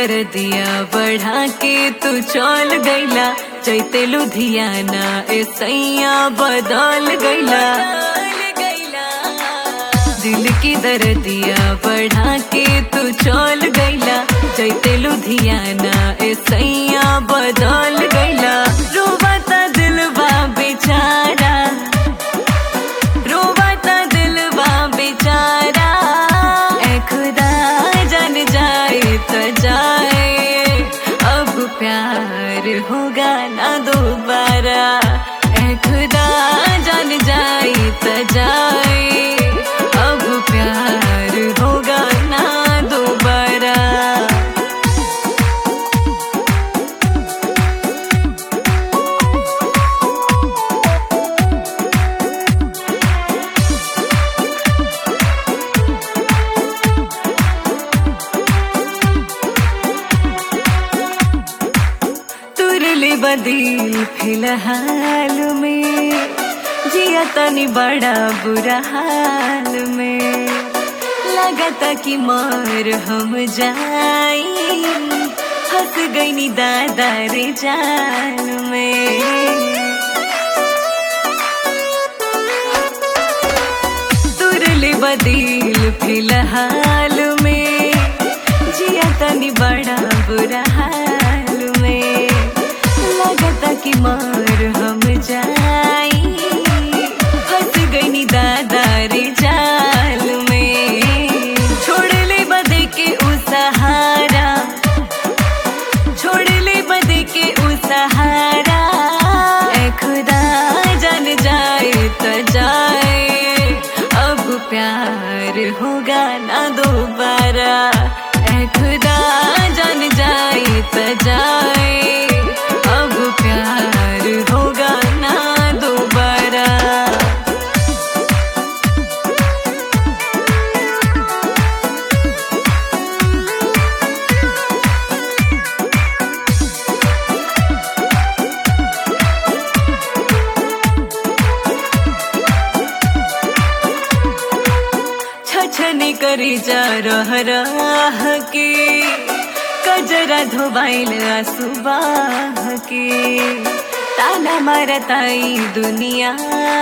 दर्दिया बढ़ा के तू चल गईला चैते लुधियाना ए सैया बदल गईला दिल की दर्दिया बढ़ा के तू चल गईला चैते लुधियाना ए सैया बदल गईला रोबता दिलवा बेचारा रोबता दिलवा बेचारा ए खुदा जान जाए तो जाए अब प्यार होगा ना दोबारा ए खुदा जान जाए तो जाए अब प्यार होगा ना दोबारा तुरले बदील फिलहाल में जिया तनी बड़ा बुरा हाल में लगता कि मर हम जाई हंस गई नी दादा रे जाल में तुरले बदील फिलहाल में जिया तनी बड़ा बुरा हाल में लगता कि मार हम जाई फंस गई नी दादा रे जाल में छोड़ ले बदे के उ सहारा छोड़ ले बदे के उ सहारा ए खुदा जान जाए तो जाए अब प्यार होगा ना दोबारा ए खुदा जान जाए तो जाए अब प्यार होगा ना दोबारा छछनी करी जा रह रह के कजरा धोबाइल सुबाह के ताना मारताई दुनिया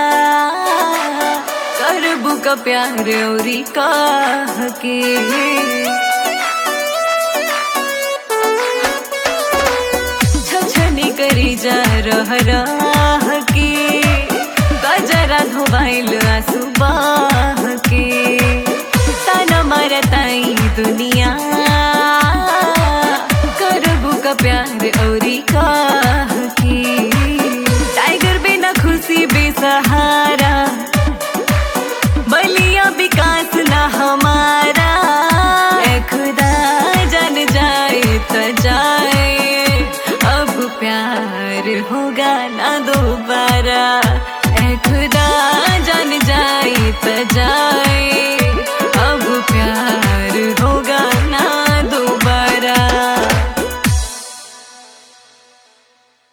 करबू का प्यार औरी कह के छछनी करी जा रह रह के गजरा धोबाइल सुबाह के ताना मारताई दुनिया करबू का प्यार औरी कह के टाइगर बिना खुशी बेसहारा बलिया विकास ना हमारा ए खुदा जान जाए तो जाए अब प्यार होगा ना दोबारा ए खुदा जान जाए तो जाए